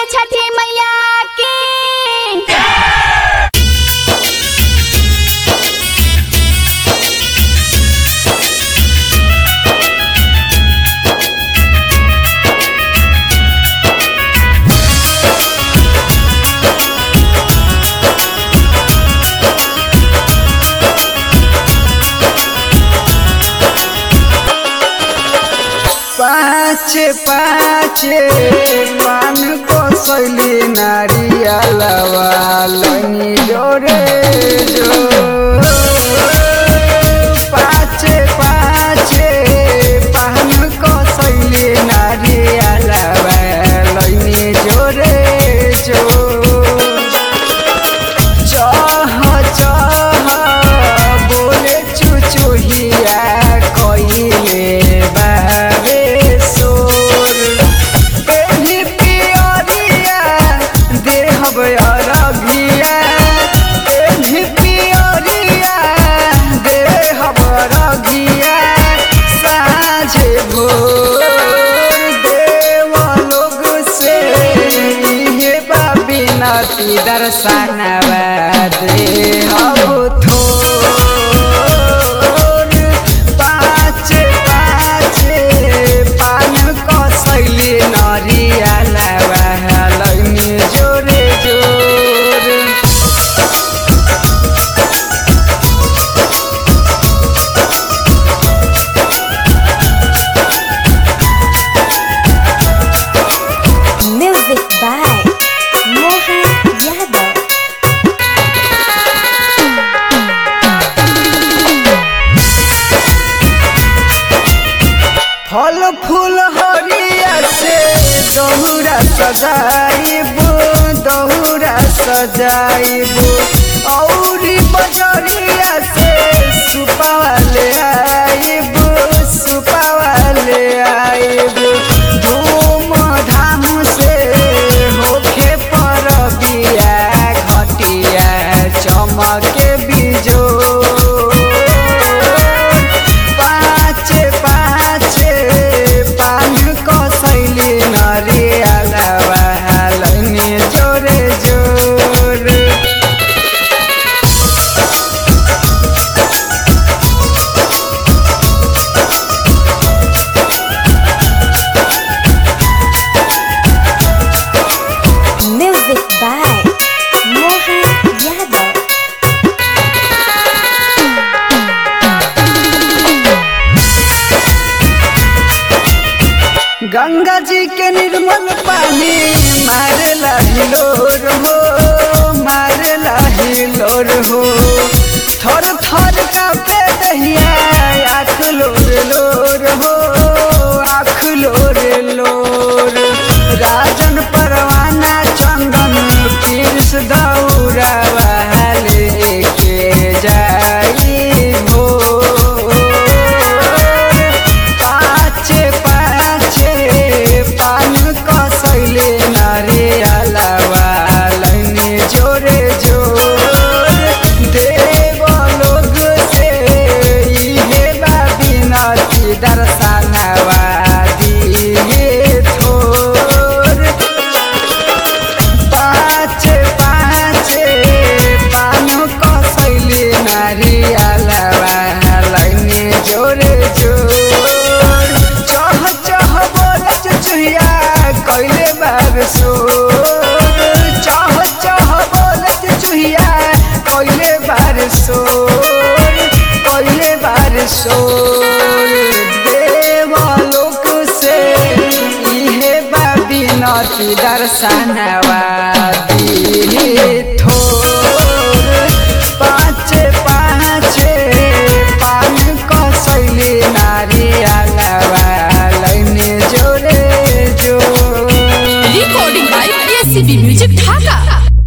छठी मैया की पाँच पाँच पान को सैली नारियलवा लनी जोरे जो पाँच पाँच पान को सैली नारियलवा लनी जोरे जो चह चह बोले चुचुहिया कइले बाबे सोर एही पियरिया देहब अरघिया एही पियरिया देहब अरघिया साँझे भोर देव लोग से इहे बाबी नती दर्शनवा देहब थोर पाँच पाँच पान कसैली नरियलवा लैनी जोरे जोर Music by Mohan Yadav. फल फूल हरिया से दहुरा सजाइब दहुरा सजाइब औरी बजरिया से सुपावाले आइब सुपावाले आइब धूम धाम से होखे पर बिया घटिया चमके बिजोर पाँच पाँच पान कसैली नरियलवा लैनी जोरे जोर Music by Mohan Yadav. Ganga जी के निर्मल पानी मारेला हिलोर हो मारेला हिलोर हो थर थर का पे दहिया आँख लोर लोर हो आँख लोर लोर राजन परवाना चंदन पीस दौरा वाले के जाई भोर पाँच पाँच पान कसैले नारियलवा लैनी जोरे जोर देव लोग से इहे बाबी नती दर्शनवा दिए थोर पाँच पाँच पान कसैली नारियलवा लैनी जोरे जोर चह चह बोल चुचुया कैले बाब सोर चह चह बोल चुचुया कैले बार सोर कैले बार सोर देव लोक से इहे बाबी नती दर्शनवा दिए थोर